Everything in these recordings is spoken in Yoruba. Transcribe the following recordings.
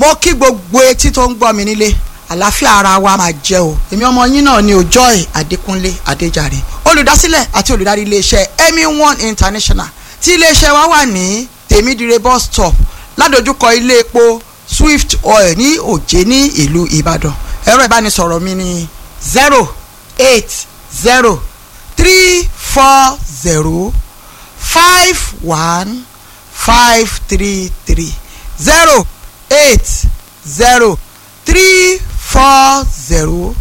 mo kí gbogbo etí tó ń gbọ́ mi nílé àlàáfíà ara wa máa jẹ́ o èmi ọmọ yín náà ni Joy Adékúnlé Adéjàre olùdásílẹ̀ àti olùdarí iléeṣẹ́ Emi One International tí iléeṣẹ́ wa wà ní tèmídìrẹ bus stop ládojúkọ ilé epo Swift Oil ní Òjé ní ìlú Ìbàdàn ẹ̀rọ ìbánisọ̀rọ̀ mi ni zero eight zero three four zero five one five three three zero eight zero three four zero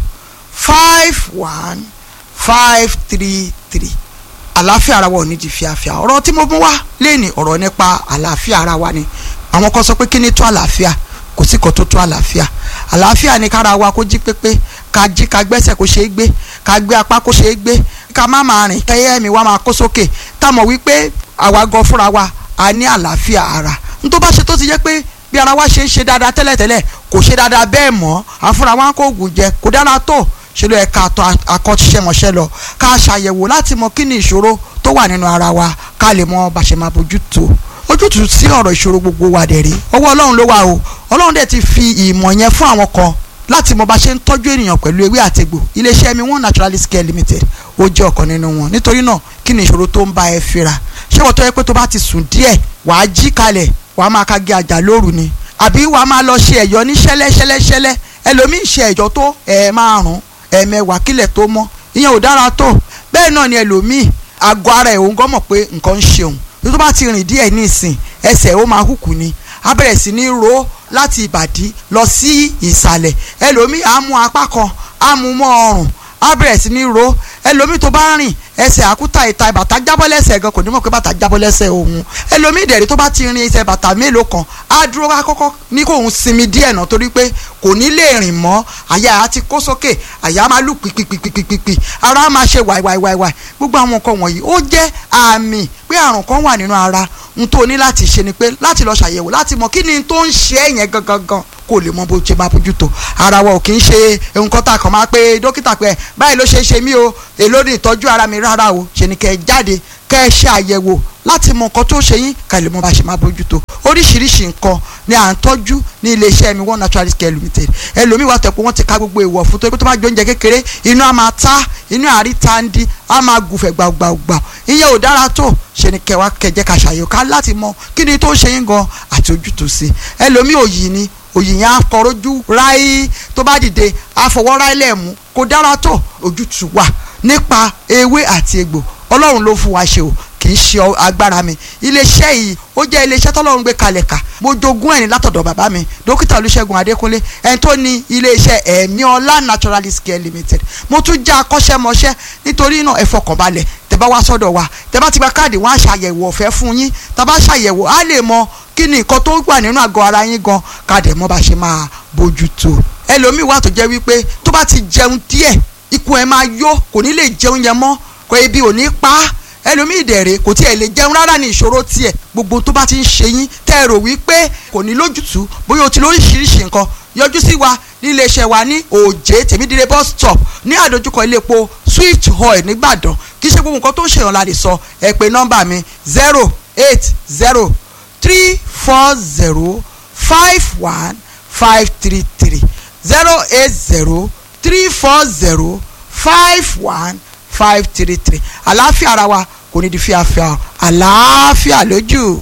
five one five three three àlàáfíà ara wa ò ní di fíafíà ọ̀rọ̀ tí mo mú wá léèní ọ̀rọ̀ nípa àlàáfíà ara wa ni àwọn kan sọ pé kí ni tó àlàáfíà kò sí kan tó tó àlàáfíà àlàáfíà ni kára wa kó jí pépé ká jí ká gbẹ́sẹ̀ kó ṣeé gbé ká gbé apá kó ṣeé gbé ká má máa rìn kẹ́yẹ́ mi wá máa kó sókè ká mọ̀ wípé àwa gan fúnra wa a ní àlàáfíà ara n tó bá ṣe tó ti jẹ́ pé bí ara wa ṣe ń ṣe dáadáa tẹ́lẹ̀tẹ́lẹ̀ kò ṣe dáadáa bẹ́ẹ̀ mọ́ àfúnra wa ń kó oògùn jẹ kò dára tó ṣe ló yẹ ká tọ̀ akọ́ṣẹ́mọṣẹ́ lọ ká ṣàyẹ̀wò láti mọ kí ni ìṣòro tó wà nínú ara wa ká lè mọ bá ṣe máa bójú tó ojútùú sí ọ̀rọ̀ ìṣòro gbogbo wa dẹ̀ rí ọwọ́ ọlọ́run ló wà o ọlọ́run dẹ̀ ti fi ìmọ̀ yẹn fún àwọn kan láti mọ bá ṣe ń tọ́jú ènìyàn pẹ̀lú ewé àtegbò iléeṣẹ́ mi one naturalist care limited ó jẹ́ ọ̀kan nínú wọn nítorí náà kí ni ìṣòro tó ń bá ẹ fínra ṣé wọ́n tó yẹ pé tó bá ti sùn díẹ̀ wàá jí kalẹ̀ wàá máa ka gé àjà lóru ni àbí wàá máa lọ ṣe ẹ̀yọ́ ní ṣẹ́lẹ́ṣẹ́lẹ́ṣẹ́lẹ́ ẹlòmíì ṣe ẹ̀yọ́ tó ẹ̀ márùn ẹ̀ẹ̀mẹwàá kílẹ̀ tó mọ́ ìyẹn ò dára tó bẹ́ẹ̀ náà ni ẹlòmíì àgọ́ ara ẹ̀ òun gan mọ̀ pé nǹkan ń ṣe òun tó bá ti rìn díẹ̀ ní ìsìn ẹsẹ̀ ó máa hùkù ni á bẹ̀rẹ̀ sí ní ro láti ìbàdí lọ sí ìsàlẹ̀ ẹlòmíì á mú apá kan á mú mọ́ ọrùn á bẹ̀rẹ̀ sí ní ro ẹlòmíì tó bá rìn ẹsẹ̀ àkútà ìta bàtà jábọ́ lẹ́sẹ̀ gan kò ní mọ̀ pé bàtà jábọ́ lẹ́sẹ̀ òun ẹlòmíì dẹ̀rí tó bá ti rin ẹsẹ̀ bàtà mélòó kan á dúró wá kọ́kọ́ ní kó òun sinmi díẹ̀ náà torí pé kò ní lè rìn mọ́ àyà á ti kó sókè àyà máa lù pìpìpìpìpì ara á máa ṣe wàìwàìwàì gbogbo àwọn nǹkan wọ̀nyí ó jẹ́ àmì pé àrùn kan wà nínú ara n tó ní láti ṣe ni pé láti lọ ṣàyẹ̀wò láti mọ̀ kí ni tó ń ṣe é yẹn gangan gan kó lè mọ bó ṣe máa bójú tó ara wa ò kì í ṣe nǹkan tá a kàn máa pé dókítà pé báyìí ló ṣe é ṣe mí o èló ní ìtọ́jú ara mi rárá o ṣe ni kẹ́ ẹ jáde kẹ́ ẹ ṣe àyẹ̀wò láti mọ nǹkan tó ṣe yín ká lè mọ bá ṣe máa bójú tó oríṣiríṣi nǹkan ni à ń tọ́jú ní iléeṣẹ́ mi one naturalist care limited ẹlòmíì wà tẹ̀pọ̀ wọ́n ti ká gbogbo èèwọ̀ fún tó pé tó bá jẹ oúnjẹ kékeré inú á máa ta inú àárí ta ń di á máa gùfẹ̀ gbàgbàgbà ìyẹn ò dára tó ṣe ni kẹwàá kẹjẹ ká ṣàyẹ̀wò ká láti mọ kí ni tó ń ṣe yín gan àti ojútùú sí ẹlòmíì òyì ni òyì yẹn á kọrójú ráí tó bá dìde á fọwọ́ ráí lẹ́ẹ̀mú kò dára tó ojútùú wà nípa ewé àti egbò ọlọ́run ló fún wa ṣe o kì í ṣe agbára mi iléeṣẹ́ yìí ó jẹ́ iléeṣẹ́ tọ́lọ́run gbé kalẹ̀ kà mo jogún ẹ̀ ní látọ̀dọ̀ bàbá mi dókítà olúṣẹ́gun adékúnlé ẹni tó ní iléeṣẹ́ ẹ̀mí ọlá naturalist care limited mo tún jẹ́ akọ́ṣẹ́mọṣẹ́ nítorí náà ẹ fọkànbalẹ̀ tẹ́ bá wá sọ́dọ̀ wa tẹ́ bá ti gba káàdì wọn á ṣàyẹ̀wò ọ̀fẹ́ fún yín tá a bá ṣàyẹ̀wò á lè mọ kí ni nǹkan tó wà nínú àgọ́ ara yín gan káàdì mọ́ bá ṣe máa bójú tó ẹlòmíì wà tó jẹ́ wípé tó bá ti jẹun díẹ̀ ikùn ẹ̀ máa yó kò ní lè jẹun yẹn mọ́ kò ebi ò ní pa á ẹlòmíì dẹ̀rẹ̀ kò tiẹ̀ lè jẹun rárá ní ìṣòro tiẹ̀ gbogbo tó bá ti ń ṣe yín tẹ́ ẹ rò wípé kò ní lójútùú bóyá o ti lóríṣiríṣi nǹkan yọjú sí wa ní iléeṣẹ́ wa ní òjé tèmídìrẹ bus stop ní àdójúkọ ilé epo swift oil nìgbàdàn kì í ṣe gbogbo nǹkan tó ń ṣèyàn la lè sọ ẹ pè nọ́mbà mi zero eight zero three four zero five one five three three zero eight zero three four zero five one five three three àlàáfíà ara wa kò ní di fíafíà àlàáfíà lójú.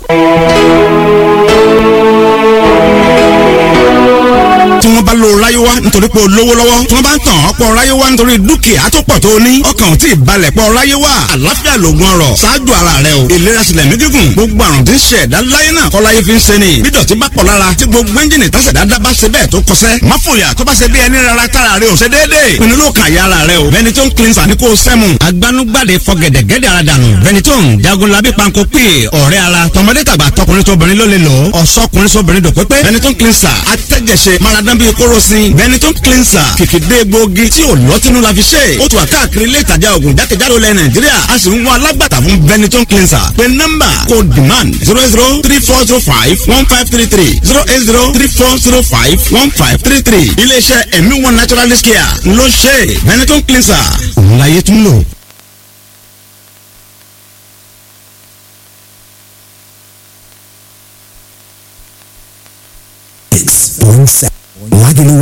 tí wọ́n bá lo ráyéwá nítorí pé o lówó lọ́wọ́ tí wọ́n bá ń tàn ọ́ pọ̀ ráyéwá nítorí dúkìá tó pọ̀ tó o ní ọkàn ò tí ì balẹ̀ pọ̀ ráyéwá àlàáfíà lògùn ọrọ̀ ṣáájú ara rẹ o ìlera sílẹ̀ mí gígùn gbogbo àrùn tí ń ṣe ẹ̀dá láyé náà kọ́ láyé fi ń ṣe ni bí dọ̀tí bá pọ̀ lára tí gbogbo ẹ́ńjìnì tásẹ̀ dáadáa bá ṣe bẹ́ẹ̀ tó kọsẹ́ má fòyà tó bá ṣe bí ẹni rárá tára rẹ ò ṣe déédéé pinnu ló kàn yára rẹ o Benetton cleanser ní kò sẹ́mu agbanugbade fọgẹ̀dẹ̀gẹ̀dẹ̀ ara dànù Benetton jagunlabi panko pè ọ̀rẹ́ ara tọmọdé tàgbà tọkùnrin tóbìnrin ló lè lò ọ̀sọ́kùnrin sóbìnrin dòpépé Benetton cleanser atẹ́jẹsẹ̀ maradan bíi kórosín Benetton cleanser kìkìdé gbòógì tí ò lọ́tínú la fi ṣe ó tù wá káàkiri ilé ìtajà ògùn jákèjádò lẹ Nàìjíríà a sì ń wá alágbàtà fún Benetton cleanser pé nọ́mbà kò demand zero zero three four zero five one five three three zero eight zero three four zero five one five three three iléeṣẹ́ ẹ̀mí one naturalist care ló ṣe Benetton cleanser òun láyé tún lò. point seven. Lagelu